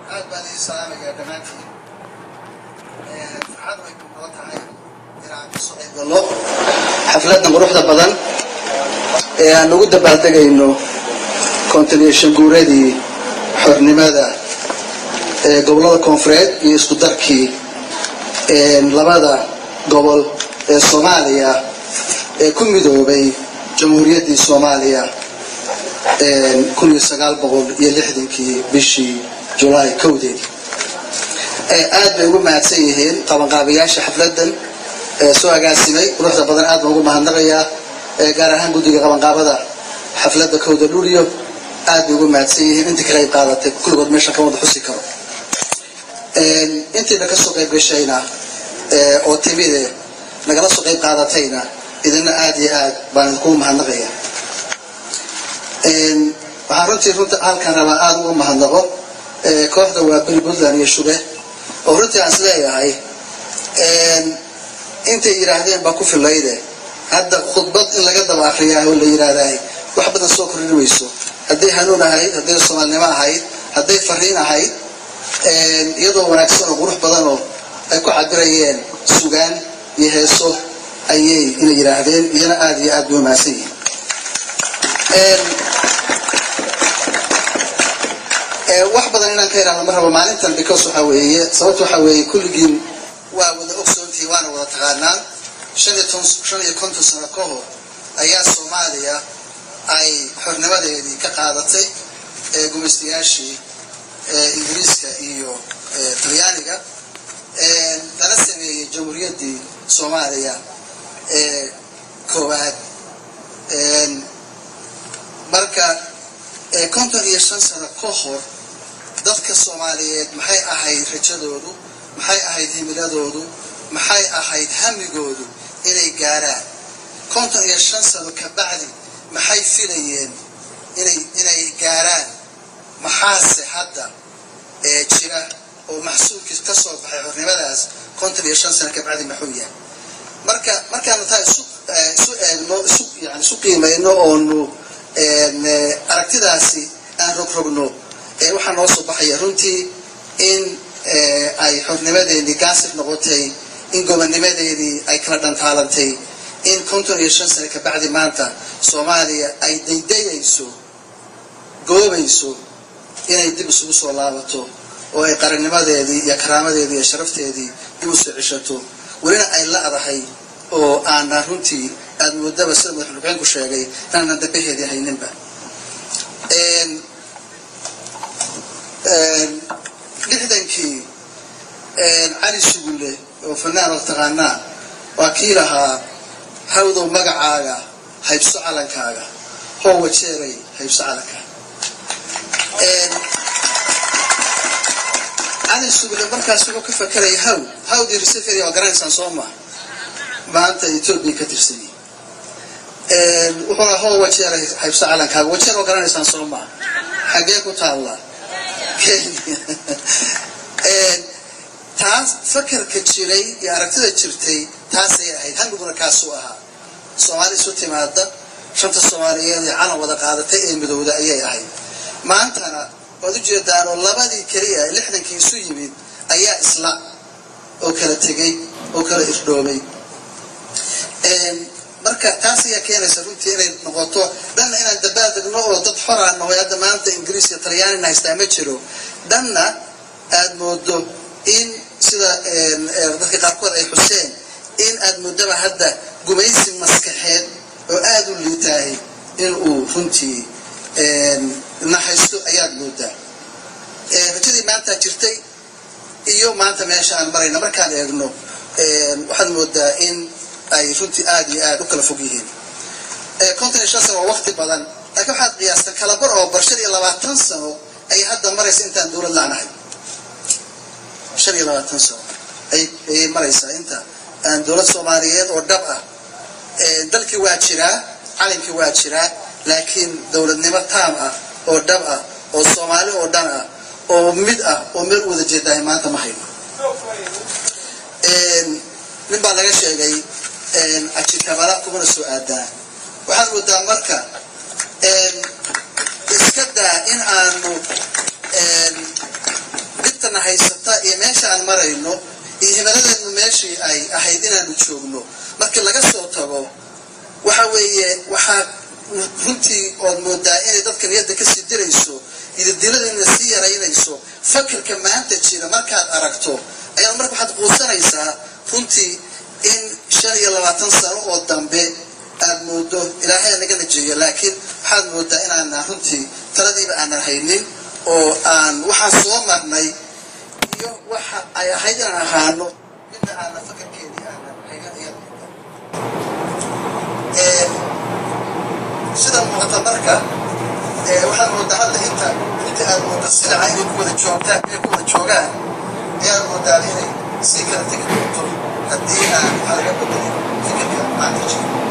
aad baan ii salaamayaa dhammaantiin farxad way noo tahay inaan kasoo qayb galno xafladdan quruxda badan ee aan ugu dabaaldegayno kontineeshan guuradii xornimada ee gobollada koonfureed iyo isku darkii labada gobol ee soomaaliya ee ku midoobay jamhuuriyaddii soomaaliya kun iyo sagaal boqol iyo lixdankii bishii julaay kowdeedii aad bay ugu mahadsan yihiin qabanqaabayaasha xafladdan ee soo agaasimay quruxda badan aad baan ugu mahadnaqayaa gaar ahaan guddiga qabanqaabada xafladda kowda luliyo aad bay ugu mahadsan yihiin intii ka qayb qaadatay kulligood meeshan ka wada xusi karo intiina kasoo qayb gashayna oo timide nagala soo qayb qaadatayna idina aad iyo aad baan idinkugu mahadnaqaya waxaan runtii runta halkan rabaa aada uga mahadnaqo kooxda waa beri puntland iyo shube oo runtii aan isleeyahay intay yidhaahdeen baa ku filayde hadda khudbad in laga daba akriyaa oo la yidhaahdahay wax badan soo kordhin weyso hadday hanuun ahayd hadday soomaalinimo ahayd hadday fariin ahayd iyadoo wanaagsan oo qurux badan oo ay ku cabirayeen sugaan iyo heeso ayay inay yidhaahdeen iyana aada iyo aad bay umahadsan yihiin wax badan inaan ka idhahdo ma rabo maalintan because waxa weeye sababta waxa weeye kulligiin waa wada ogsoontihi waana wada taqaanaan shan iyo ton shan iyo konton sano ka hor ayaa soomaaliya ay xornimadeedii ka qaadatay gumaystayaashii ingiriiska iyo talyaaniga lana sameeyey jamhuuriyaddii soomaaliya ee koowaad marka konton iyo shan sano ka hor dadka soomaaliyeed maxay ahayd rajadoodu maxay ahayd himiladoodu maxay ahayd hamigoodu inay gaaraan konton iyo shan sano ka bacdi maxay filayeen inay inay gaaraan maxaase hadda ee jira oo maxsuulkii ka soo baxay xornimadaas konton iyo shan sano ka bacdi maxuu yahay marka markaanu taa isu isu eegno isu yani isu qiimayno oonu aragtidaasi aan rogrogno waxaa noo soo baxaya runtii in ay xornimadeedii gaasir noqotay in gobonnimadeedii ay kala dhantaalantay in konton iyo shan sane ka bacdi maanta soomaaliya ay daydayayso goobayso inay dib isugu soo laabato oo ay qarannimadeedii iyo karaamadeedii iyo sharafteedii dib usoo ceshato welina ay la-dahay oo aanan runtii aada moodaba sida madaxulxueenku sheegay inaanan dabaheedii hayninba lixdankii cali sugulle oo fanaan oo taqaanaa waa kii lahaa hawdow magacaaga haybso calankaaga hoo wajeeray haybso calankaaga cali sugulle markaas wuxuu ka fakeraya haw hawdii reseferia waa garanaysaan soo maa maanta etoobiya ka tirsany wuxuuna hoo wajeeray haybso calankaaga wajeer waa garanaysaan soo maa xaggee ku taalla kenya taas fakarka jiray iyo aragtida jirtay taasay ahayd hamiguna kaasuu ahaa soomaali isu timaada shanta soomaaliyeed ee calan wada qaadatay ee midowda ayay ahayd maantana waad u jeedaanoo labadii keliya ee lixdankii isu yimid ayaa isla oo kala tegay oo kala irdhoomay marka taas ayaa keenaysa runtii inay noqoto dhanna inaan dabaaldegno oo dad xoraan nahoy hadda maanta ingiriis iyo talyaanina haystaa ma jiro dhanna aada moodo in sida dadka qaarkood ay xuseen in aada moodaba hadda gumaysi maskaxeed oo aada u liitaahay in uu runtii nahaysto ayaad moodaa rajadii maanta jirtay iyo maanta meesha aan marayna markaan eegno waxaad moodaa in ay runtii aada iyo aada u kala fog yihiin konton iyo shan sano waa wakti badan laakiin waxaad qiyaasta kalabar oo bar shan iyo labaatan sano ayay hadda maraysa intaan dowlad la-nahay shan iyo labaatan sano ayay maraysaa inta aan dowlad soomaaliyeed oo dhab ah dalkii waa jiraa calankii waa jiraa laakiin dowladnimo taam ah oo dhab ah oo soomaali oo dhan ah oo mid ah oo meel u wada jeedaahay maanta ma hayno nin baa laga sheegay ajikabala kumana soo aadaa waxaad moodaa marka iska daa in aanu maantana haysata iyo meesha aan marayno iyo himaladeednu meeshii ay ahayd inaanu joogno markii laga soo tago waxa weeye waxaa runtii ood moodaa inay dadka niyadda kasii dirayso idadiladana sii yaraynayso fakirka maanta jira markaad aragto ayaad marka waxaad quusanaysaa runtii in shan iyo labaatan sano oo dambe aad moodo ilaahay naga najeeyo laakiin waxaad moodaa inaana runtii taladiiba aanan haynin oo aan waxaan soo marnay iyo waxa ay ahayd inaan ahaano midna aana fakarkeedii aanan haynin iyada sida muuqata marka waxaad moodaa hadda inta inta aad moodo silaca inay ku wada joogtaan inay ku wada joogaan ayaad moodaa inay sii kala tegi doonto haddii aan wax laga bedelin fikirka maanta jiro